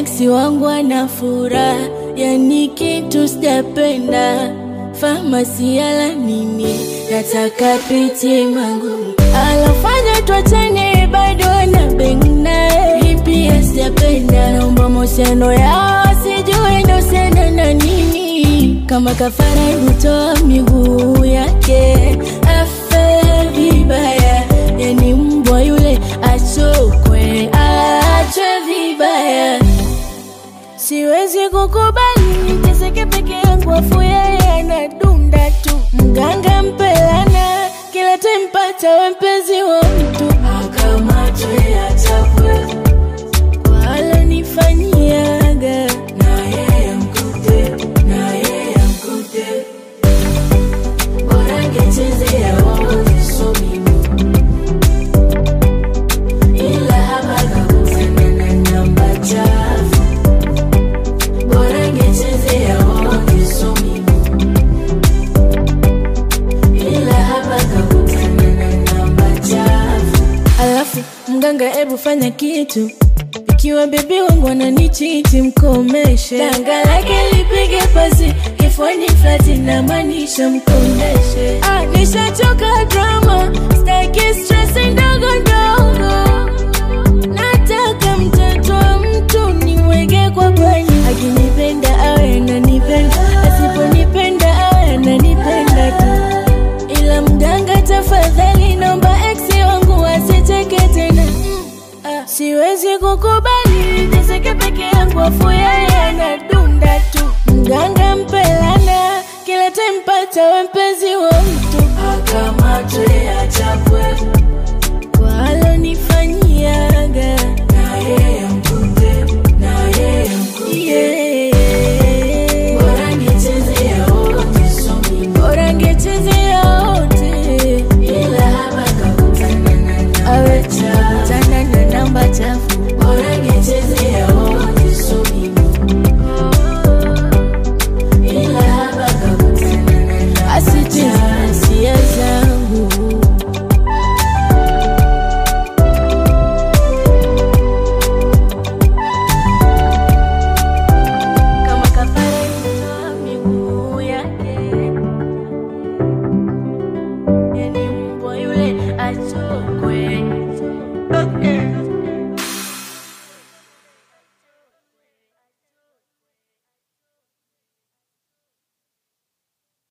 eksi wangu ana furaha, yani kitu sijapenda. Famasi ala nini, nataka piti mangu alofanya twachane, bado ana beng naye, hii pia sijapenda. Naomba mahusiano yao sijue ndo sena na nini, kama kafara hutoa miguu yake afe vibaya, yani mbwa yule achokwe, achwe vibaya. Siwezi kukubali niteseke peke yangu, afu yeye anadunda tu. Mganga mpelana, kila tempata we mpenzi wa mtu, akamatwe achapwe kwa alonifanyiaga, na yeye mkute, na yeye mkute, bora ngechezea wote so mimi ila hapa kakutana na namba chafu bora ngechezea wote so mimi ila hapa kakutana na namba chafu alafu mganga ebu fanya kitu ikiwa bebi wangu ananichiti mkomeshe danga lake lipige pasi kifoni flati na maanisha mkondeshe ah, nishachoka drama staki stress ndogo ndogo nataka mtoto wa mtu niweke kwa bani akinipenda awe ananipenda asiponipenda awe ananipenda tu ila mganga tafadhali naomba eksi wangu asiteke tena Ah, siwezi kukubali niteseke peke yangu afu yeye anadunda tu mganga mpelana kila tempata we mpenzi wa mtu